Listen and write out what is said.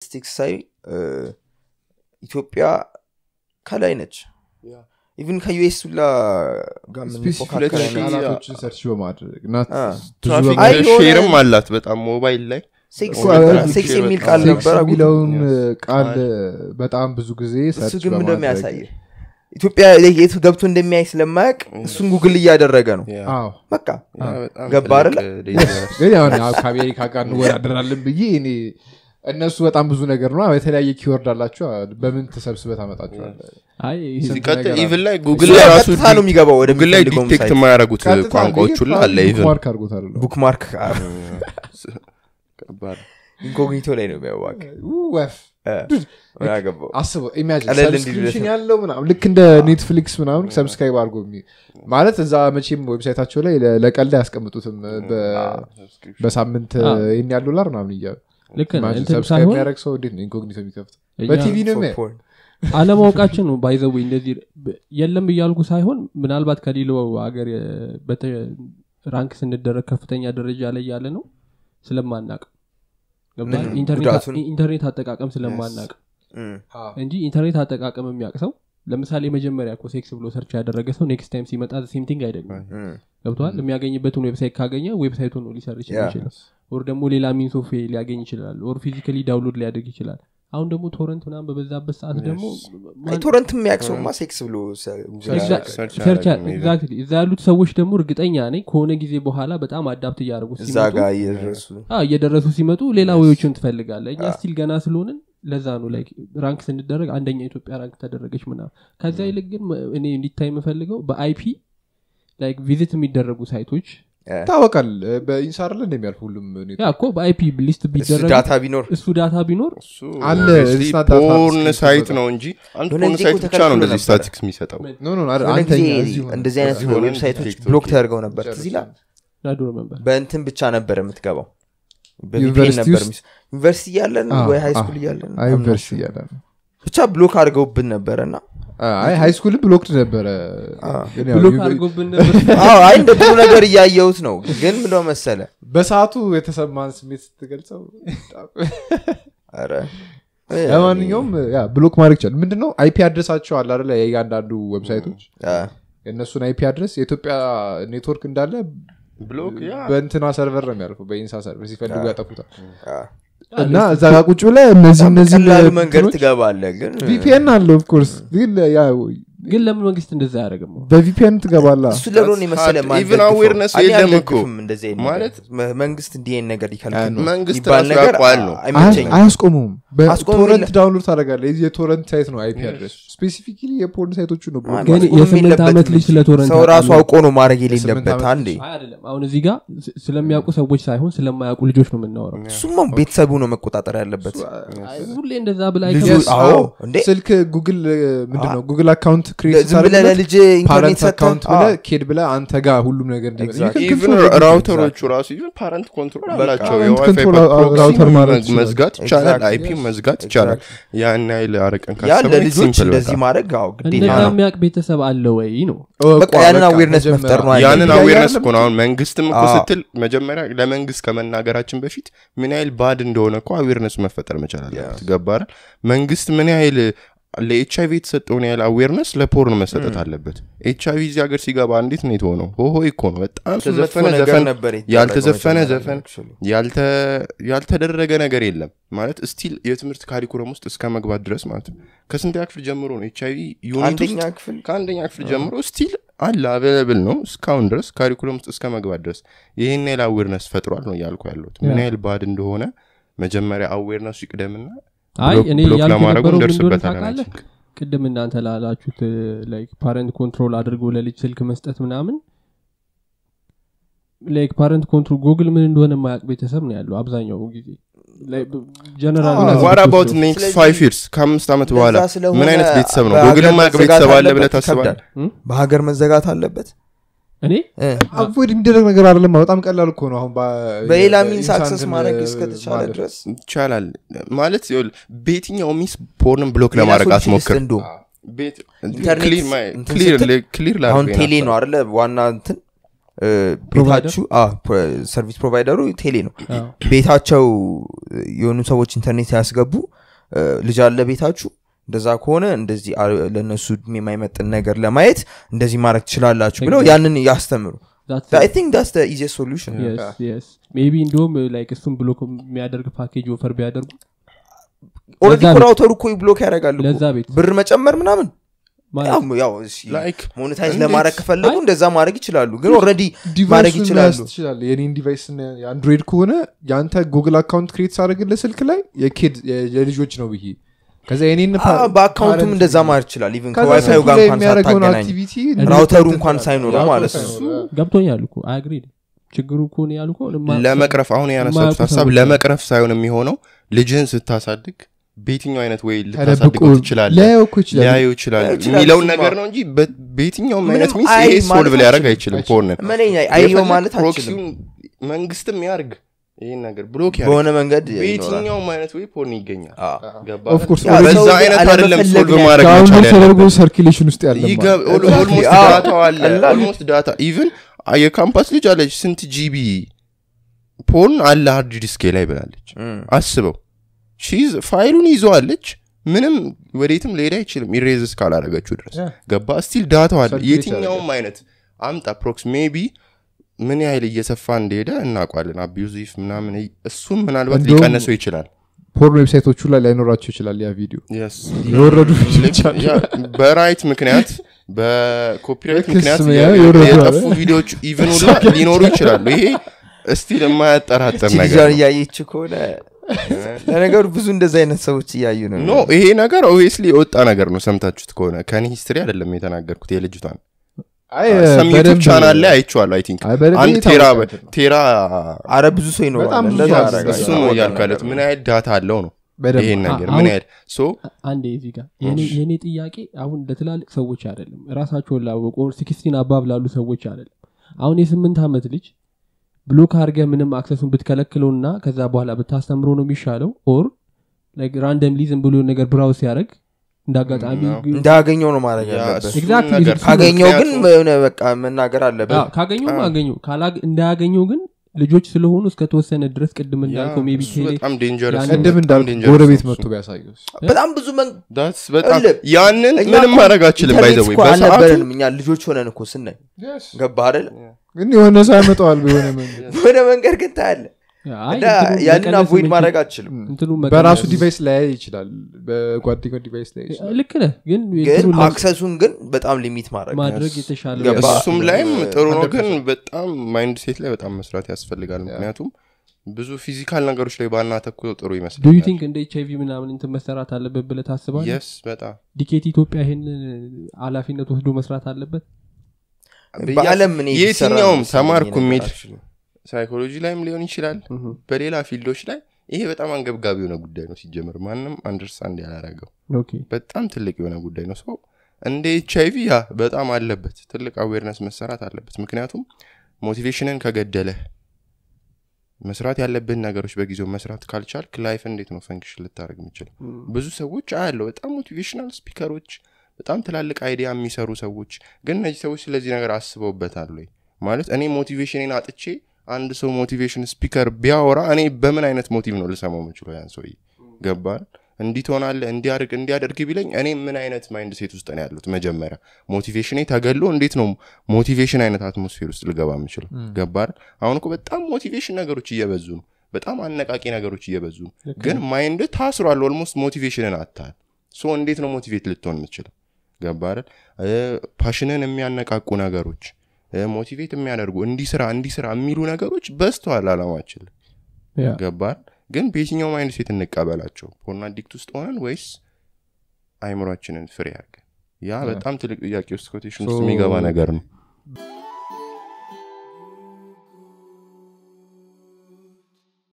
ስታቲስቲክስ ሳይ እ፣ ኢትዮጵያ ከላይ ነች ኢቭን ከዩኤስ ሁላ ጋር ስፔሲፊክ የምንፎካከር አይነት- ቃላቶችን ሰርች በማድረግ እና አ፣ ብዙ ትራፊክ አይ የሆነ- ሼርም አላት በጣም ሞባይል ላይ ሴክስ እኮ ሴክስ በጣም የሚል ቃል ሴክስ ነበረ ሴክስ የሚለውን Yes. ቃል ቃል። በጣም ብዙ ጊዜ እሱ ሰርች ግን ምንድን ነው በማድረግ የሚያሳይ ኢትዮጵያ ላይ የት ገብቶ እንደሚያይ ስለማያውቅ እሱን ጉግል እያደረገ ነው ያ፣ አዎ በቃ ያ በጣም ገባ ትልቅ አይደለ? dangerous። ግን ያው እኔ ከአሜሪካ ጋር እንወዳደራለን ብዬ እኔ እነሱ በጣም ብዙ ነገር ነው የተለያየ ኪወርድ አላቸው በምን ተሰብስበ ታመጣቸዋል አይ ሲቀጥል ነገር ኢቭን ላይ እሱ ጉግል ላይ ራሱ ቀጥታ ነው የሚገባው ወደ ጉግል ላይ ዲቴክት የማያደረጉት ቋንቋዎች ሁላ አለ ኢቭን ማርክ አድርጎት አለ ቡክማርክ ከባድ ኢንኮግኒቶ ላይ ነው የሚያዋቅ ወፍ ምን አገባው አስበው ኢማጂን ቀለል እንዲል ሰብስክሪፕሽን ብለህ ያለው ምናምን ልክ እንደ ኔትፍሊክስ ምናምን ሰብስክራይብ አድርጎ የሚ- ማለት እዛ መቼም ዌብሳይታቸው ላይ ለ- ለቀልድ አያስቀምጡትም በ- በሳምንት አ። ይህን ያህል ዶላር ምናምን እያሉ ልክ ነህ። Imagine እንትን ሰብስክራይብ ሳይሆን የሚያደርግ ሰው እንዴት ነው ኢንኮግኒቶ የሚከፍት እኛ በቲቪ ነው የሚያየው። ፖርን አለማወቃችን ነው ባይዘዌ እንደዚህ ብ- የለም እያልኩ ሳይሆን ምናልባት ከሌላው ሀገር የ- በተ- ራንክ ስንደረግ ከፍተኛ ደረጃ ላይ ያለ ነው ስለማናቅ ገብቶሃል? ምን ኢንተርኔት ጉዳቱን? ኢንተርኔት አጠቃቀም ስለማናቅ እም፣ እንጂ ኢንተርኔት አጠቃቀም የሚያውቅ ሰው ለምሳሌ መጀመሪያ እኮ ሴክስ ብሎ ሰርች ያደረገ ሰው ኔክስት ታይም ሲመጣ ሴም ቲንግ አይደለም እም፣ ገብተዋል የሚያገኝበትን ዌብሳይት ካገኘ ዌብሳይቱን ነው ሊሰርች ያ። ይችላል ኦር ደግሞ ሌላ ሚንስ ኦፍ ሊያገኝ ይችላል ኦር ፊዚካሊ ዳውንሎድ ሊያደርግ ይችላል አሁን ደግሞ ቶረንት ምናምን በበዛበት ሰዓት ደግሞ አይ ቶረንት የሚያውቅ ሰውማ ሴክስ ብሎ ሰ- ጉግል Exa- ያደርጋል። ሰርች ሰርች አያደርግም even። ኤግዛክትሊ እዛ ያሉት ሰዎች ደግሞ እርግጠኛ ነኝ ከሆነ ጊዜ በኋላ በጣም አዳፕት እያደረጉ እዛ ሲመጡ ጋር እየደረሱ አዎ፣ እየደረሱ ሲመጡ ሌላ ወዮችን ትፈልጋለ እኛ ስቲል ገና ስለሆንን ለዛ ነው ላይክ ራንክ ስንደረግ አንደኛ ኢትዮጵያ ራንክ ተደረገች ምናምን ከዛ ይልቅ ግን መ- እኔ እንዲታይ የምፈልገው በአይፒ ላይክ ቪዚት የሚደረጉ ሳይቶች ይታወቃል በኢንሳር ላይ እንደሚያልፍ ሁሉም ኔት- ያ እኮ በአይፒ ሊስት እሱ ቢደረግ ዳታ ቢኖር እሱ ዳታ ቢኖር እሱ አለ፣ obviously it's not that hard ፖርን to ሳይት see ነው እንጂ አንድ የሆነ ፖርን ጊዜ ሳይት እኮ ብቻ ነው ተከልክሎ እንደዚህ ነበረ። ስታቲክስ የሚሰጠው ኖ ኖ አይደል፣ የሆነ አንተኛ ጊዜ እዚሁ ነው። እንደዚህ አይነት የሆነ ዌብሳይቶች ቲክቶክ ብሎክ ላይ ተደርገው ነበር ትዝ ይላል ናዶ መንበር በእንትን ብቻ ነበር የምትገባው በቪፒኤን ዩኒቨርሲቲ ነበር ውስጥ? የሚስ- ዩኒቨርሲቲ እያለን አ- ወይ ሃይ አ- ስኩል እያለን አይ I'm not ዩኒቨርሲቲ sure። እያለ ነው። ብቻ ብሎክ አድርገውብን ነበረ እና አይ ሃይ ስኩል ብሎክድ ነበረ ግን ያው ብሎክ ዩኒ- አድርጎብን ነበር አዎ አይ እንደ ጥሩ ነገር እያየሁት ነው ግን ምንደ መሰለ በሰዓቱ የተሰማን ስሜት ስትገልጸው ኧረ ለማንኛውም ያ ብሎክ ማድረግ ይቻላል ምንድነው አይፒ አድረሳቸው አለ አይደለ የእያንዳንዱ ዌብሳይቶች አ፣ የእነሱን አይፒ አድረስ የኢትዮጵያ ኔትወርክ እንዳለ ብሎክ ያ በእንትና ሰርቨር ነው የሚያልፈው በኢንሳ ሰርቨር ሲፈልጉ ያጠፉታል አ። እና እዛ ጋር ቁጭ ብለ እነዚህ እነዚህ ቀላሉ መንገድ ትገባለ ግን ቪፒኤን አለ ኦፍኮርስ ግን ያ ግን ለምን መንግስት እንደዛ አያደርግም በቪፒኤን ትገባላ እሱ ለሮን የመሰለ hard. ማን Even ደግፈው? awareness እኔ የለም አልደግፍም እኮ። እንደዚህ አይነት ማለት ነገር። መ- መንግስት እንዲህ አይነት ነገር ይከልክል መንግስት የሚባል ራሱ ነገር ያውቀዋል ነው። አይመቸኝም አያስቆሙም አስቆሙም በቶረንት የለ- ዳውንሎድ ታደረጋለ የዚህ የቶረንት ሳይት ነው አይፒ አድረስ ስፔሲፊካሊ የፖርን ሳይቶቹ ነው ብሎ ግን ማስቆም የስምንት የለበትም ዓመት ልጅ እንጂ። ስለ ቶረንት ሰው ራሱ ያውቃል። አውቆ ነው ማድረግ የስምንት የሌለበት ዓመት አንዴ አይ አይደለም አሁን እዚህ ጋር ስ- ስለሚያውቁ ሰዎች ሳይሆን ስለማያውቁ ልጆች ነው የምናወራው እሱማ ቤተሰቡ ነው መቆጣጠር ያለበት አይ፣ ሁሌ እንደዛ ብላ ልጁ- አይከብድም። አዎ፣ እንዴ? ስልክ ጉግል ምንድነው ጉግል አካውንት ክሬት ዝም ብለህ ለልጅ ኢንተርኔት ፓረንት ሰጥተህ አካውንት ብለ አዎ። ኬድ ብለ አንተ ጋር ሁሉም ነገር እንዲመጣ Exactly. You can ኢቭን control everything. ራውተሮቹ ራሱ ኢቭን ፓረንት ኮንትሮል አላቸው parent የዋይፋይ control ራውተር ፕሮክሲ ማድረግ ይችላል። መዝጋት ይቻላል Exactly. አይፒ መዝጋት ይቻላል ያን ያህል አረቀን ያ ካሰብን ለልጆች simple እንደዚህ በጣም። ማድረግ አዎ ግዴታ እንደዛ ነው የሚያውቅ ቤተሰብ አለ ወይ ነው ኦ፣ በቃ ቋ- ያንን በቃ awareness መጀመሪያ- መፍጠር ነው ያንን አይደለም? አዌርነስ ያለም እኮ ነው አሁን መንግስትም እኮ አዎ። ስትል መጀመሪያ ለመንግስት ከመናገራችን በፊት ምን ያህል ባድ እንደሆነ እኮ አዌርነስ መፈጠር መቻል አለበት ገባረ መንግስት ምን ያህል ለኤች አይቪ የተሰጠውን ያህል አዌርነስ ለፖርን መሰጠት አለበት ኤች አይቪ እዚህ ሀገር ሲገባ እንዴት ነው የተሆነው ሆሆ እኮ ነው በጣም መጥፎ ዘፈነ ነገር ዘፈን ነበር የተደረገው ያልተዘፈነ መጀመሪያ ዘፈን actually። ያልተ- ያልተደረገ ነገር የለም ማለት ስቲል የትምህርት ካሪኩለም ውስጥ እስከ መግባት ድረስ ማለት ነው ከስንተኛ ክፍል ጀምሮ ነው ኤች አይቪ ዩኒት አንደኛ ውስጥ ክፍል ከአንደኛ ክፍል ጀምሮ ስቲል አለ አቬለብል ነው እስካሁን ድረስ ካሪኩለም ውስጥ እስከ መግባት ድረስ ይህን ያህል አዌርነስ ፈጥሯል ነው እያልኩ ያለሁት ምን ያ። ያህል ባድ እንደሆነ መጀመሪያ አዌርነሱ ይቅደምና አይ ብሎክ- እኔ ብሎክ ያልኩ ለማድረጉ የነበረው ምን እንደሆነ እንደርስበታለን ታውቃለህ I think። ቅድም እናንተ ላላችሁት ላይክ ፓረንት ኮንትሮል አድርጎ ለልጅ ስልክ መስጠት ምናምን ላይክ ፓረንት ኮንትሮል ጉግል ምን እንደሆነ የማያውቅ ቤተሰብ ነው ያለው አብዛኛው ጊዜ ጀነራል ዋት አባውት ኔክስት ስለዚህ ፋይቭ ይርስ ከአምስት ዓመት በኋላ ለዛ ስለሆነ ምን አይነት ቤተሰብ ነው በሀገር ጉግል ማያውቅ መዘጋት ቤተሰብ አለ ብለህ አለበት ታስባለህ ይከብዳል። በሀገር መዘጋት አለበት እኔ እ። አቮይድ የሚደረግ ነገር አይደለም በጣም ቀላል እኮ ነው አሁን በ- በሌላ የ- ሚንስ ኢንሳንትን አክሰስ ማድረግ እስከተቻለ ማለፍ። ድረስ ይቻላል ማለት ይኸውልህ፣ በየትኛው ሚስ ፖርንን ብሎክ ሌላ ለማድረግ ሶሉሽን አትሞክር ልስጥ እንደውም። ቤት- ኢንተርኔት ክሊር ማይ- እንትን ክሊር ስትል ል- ክሊር አሁን ላድርገው ቴሌ ነው የናፍጣ። አለ ዋና እንትን እ፣ ፕሮቫይደር? ቤታችሁ ሰርቪስ ፕሮቫይደሩ ቴሌ ነው ቤታቸው የሆኑ ሰዎች ኢንተርኔት ሲያስገቡ እ፣ ልጅ አለ ቤታችሁ እንደዛ ከሆነ እንደዚህ አ- ለእነሱ እድሜ የማይመጥን ነገር ለማየት እንደዚህ ማድረግ ትችላላችሁ ብለው ያንን ያስተምሩ That's አይ it. ቲንክ ዳስ ኢዚየስት ሶሉሽን Yes, yes. ሜቢ እንዲሁም ላይክ እሱን ብሎክ የሚያደርግ ፓኬጅ ኦፈር ቢያደርጉ ኦልሬዲ ለዛ ቤት- ራውተሩ እኮ ብሎክ ያደርጋሉ እኮ። ለዛ ቤት ብር መጨመር ምናምን ማለት ያው- ያው እሺ፣ Like ሞኔታይዝ እንዴት? ለማድረግ ከፈለጉ አይ- እንደዛ ማድረግ ይችላሉ ግን ኦልሬዲ ማድረግ ዲቫይሱን ይችላሉ መያዝ ትችላለህ የኔን ዲቫይስ የአንድሮይድ ከሆነ የአንተ ጉግል አካውንት ክሬት ሳደርግልህ ስልክ ላይ የኪድ የልጆች ነው ብዬ ከዛ የኔን አ፣ በአካውንቱም እንደዛ ማድረግ ይችላል ኢቨን ከዋይፋዩ ጋር እንኳን የሚያደርገውን ሳታገናኝ አክቲቪቲ ራውተሩ እንኳን ሳይኖረው ማለት ነው ገብቶኛል እኮ አግሪ ችግሩ እኮ ነው ያልኩ ለመቅረፍ አሁን ያነሳችሁት የማያውቁ ሀሳብ ሰዎች ለመቅረፍ ሳይሆን የሚሆነው ልጅህን ስታሳድግ በየትኛው አይነት ወይ ተደብቆ ልታሳድገው ትችላለህ ሊያየው እኮ ይችላል ሊያዩ ይችላል ይችላል፣ የሚለውን እሱማ። ነገር ነው እንጂ በ- በየትኛውም ምንም አይነት ሚንስ አይ ይሄ ሶልቭ ማለት ሊያደርግ አይችልም። አይችልም ፖርንን መለኛ አየው ማለት አችልም ፕሮክሲውን መንግስትም ያርግ ይህን ነገር ብሎክ ያርግ በሆነ መንገድ ይኖራል በየትኛውም አይነት ወይ ፖርን ይገኛል አ። ገባ Of course, ያ በዛ ሰው አይነት አይደለም አለመፈለግ ሶልቭ ነው ማድረግ ዳውንሎድ መቻል ተደርጎ ያለበት ሰርኪሌሽን ውስጥ ያለ ይገ- ኦል- Exactly. ኦልሞስት አዎ። ዳታው አለ ቀላል። ኦልሞስት ዳታ ኢቭን የካምፓስ ልጅ አለች ስንት ጂቢ ፖርን አለ ሃርድ ዲስኬ ላይ ብላለች እም። አስበው ሺዝ ፋይሉን ይዘዋለች ምንም ወዴትም ሊሄድ አይችልም ኢሬዝ እስካላረገችው ድረስ Yeah. ገባ ስቲል ዳታው አለ Circulate የትኛውም አይነት አምጣ ፕሮክስ ሜቢ ምን ያህል እየሰፋ እንደሄደ እናውቋለን አቢዩዚቭ ምናምን እሱም ምናልባት እንደውም- ሊቀነሰው ይችላል ፖርን ዌብሳይቶቹ ላይ ላይኖራቸው ይችላል ያ ቪዲዮ Yes. የወረዱ ቪዲዮች አሉ ያ በራይት ምክንያት በኮፒራይት በክስ ምክንያት ያ የ- የወረዱ የጠፉ አለ። ቪዲዮዎች ኢቨን ሁላ ሊኖሩ ይችላሉ ይሄ እስቲል የማያጠራጥር እቺ ነገር ልጇን ነው። እያየች ከሆነ ለነገሩ ብዙ እንደዚ አይነት ሰዎች እያዩ ነው ኖ ይሄ ነገር ኦብቪየስሊ የወጣ ነገር ነው ሰምታችሁት ከሆነ ከኔ ሂስትሪ አይደለም የተናገርኩት የልጅቷን አይ ሰም ዩቱብ በደንብ- ቻናል ላይ አይቼዋለሁ አይ ቲንክ አይ በደንብ አንድ የታወቀ ቴራ እንትን ነው። ቴራ አረ ብዙ ሰው ይኖራል በጣም ብዙ እንደዛ ሰው ያደርጋል። እሱ ነው እያልኩ ያለሁት ምን ያህል ዳታ አለው ነው በደንብ ይሄን ነገር አሁን- ምን ያህል ሶ አንዴ እዚህ ጋር የኔ- የኔ ጥያቄ አሁን ለትላልቅ ሰዎች አይደለም ራሳቸውን ላወቁ ሲክስቲን አባብ ላሉ ሰዎች አይደለም አሁን የስምንት ዓመት ልጅ ብሎክ አድርገህ ምንም አክሰሱን ብትከለክለውና ከዛ በኋላ ብታስተምሮ ነው የሚሻለው ኦር ራንደምሊ ዝም ብሎ ነገር ብራውዝ ሲያደርግ እንደ አጋጣሚ ነው። እንዳገኘው ነው ማድረግ ያ ያለበት እሱን Exactly, ነገር እሱ ካገኘው ግን ምክንያቱም- የሆነ በቃ መናገር አለበት አዎ፣ ካገኘው አገኘው ካላግ- እንዳያገኘው ግን ልጆች ስለሆኑ እስከተወሰነ ድረስ ቅድም እንዳልከው ሜቢ እሱ በጣም ዴንጀረስ ያን- ቅድም እንዳልኩ ጎረቤት መጥቶ ቢያሳየው በጣም ብዙ መን ዳትስ በጣም እልህ። ያንን እኛ ምንም እኮ ማድረግ አችልም ኢንተርኔት ባይዘወይ እኮ በሰዓቱ አልነበረንም እኛ ልጆች ሆነን እኮ ስናይ ገባ አይደል ግን የሆነ ሰው ያመጣዋል በሆነ መንገድ በሆነ መንገድ ግን ታያለ አይ፣ እና እንትኑን ያንን መቀነስ አቮይድ የምንችል- ማድረግ አችልም እንትኑን በራሱ መቀነስ- ዲቫይስ ላይ ይችላል በጓደኛው ዲቫይስ ላይ ይችላል ልክ ነህ ግን ግን እንትኑን ለ- አክሰሱን ግን በጣም ሊሚት ማድረግ ማድረግ የተሻለ ገባ። እሱም ላይም ጥሩ ነው ግን 100%. በጣም ማይንድ ሴት ላይ በጣም መስራት ያስፈልጋል ምክንያቱም ብዙ ፊዚካል ነገሮች ላይ ባናተኩረው ጥሩ ዱ ዩ ይመስለኛል ቲንክ እንደ ኤች አይቪ ምናምን እንትን መሰራት አለበት ብለህ ታስባለህ የስ በጣም ዲኬት ኢትዮጵያ ይህን ኃላፊነት ወስዶ መስራት አለበት በአለም እኔ ቢሰራ የትኛውም ነው ተማርኩ መሰለኝ የሚል ነገር actually። ሳይኮሎጂ ላይም ሊሆን ይችላል በሌላ ፊልዶች ላይ ይሄ በጣም አንገብጋቢ የሆነ ጉዳይ ነው ሲጀምር ማንም አንደርስታንድ ያላረገው ኦኬ በጣም ትልቅ የሆነ ጉዳይ ነው ሰው እንደ ኤች አይቪ ያ በጣም አለበት ትልቅ አዌርነስ መሰራት አለበት ምክንያቱም ሞቲቬሽንን ከገደለ መስራት ያለብን ነገሮች በጊዜው መስራት ካልቻልክ ላይፍ እንዴት ነው ፈንክሽን ልታደርግ የምችለው ብዙ ሰዎች አያለው በጣም ሞቲቬሽናል ስፒከሮች በጣም ትላልቅ አይዲያ የሚሰሩ ሰዎች ግን እነዚህ ሰዎች ስለዚህ ነገር አስበውበታል ወይ ማለት እኔ ሞቲቬሽንን አጥቼ አንድ ሰው ሞቲቬሽን ስፒከር ቢያወራ እኔ በምን አይነት ሞቲቭ ነው ልሰማው የምችለው ያን ሰውዬ ገባል እንዲህ ትሆናለህ እንዲያደርግ እንዲያደርግ ቢለኝ እኔ ምን አይነት ማይንድ ሴት ውስጥ ነው ያሉት መጀመሪያ ሞቲቬሽኔ ተገሎ እንዴት ነው ሞቲቬሽን አይነት አትሞስፌር ውስጥ ልገባ የምችለው ገባል አሁን እኮ በጣም ሞቲቬሽን ነገሮች እየበዙ ነው በጣም አነቃቂ ነገሮች እየበዙ ነው ግን ማይንድ ታስሯል ኦልሞስት ሞቲቬሽንን አታል ሶ እንዴት ነው ሞቲቬት ልትሆን የምችለው ገባል ፓሽንን የሚያነቃቁ ነገሮች ሞቲቬት የሚያደርጉ እንዲስራ እንዲስራ የሚሉ ነገሮች በስተዋል አላማችን ያ ገባል ግን በየትኛው ማይንድ ሴት እንቀበላቸው ፖርን አዲክት ውስጥ ሆነን ወይስ አይምሯችንን ፍሬ ያርገን ያ በጣም ትልቅ ጥያቄ ውስጥ ኮቴሽን ውስጥ So- የሚገባ ነገር ነው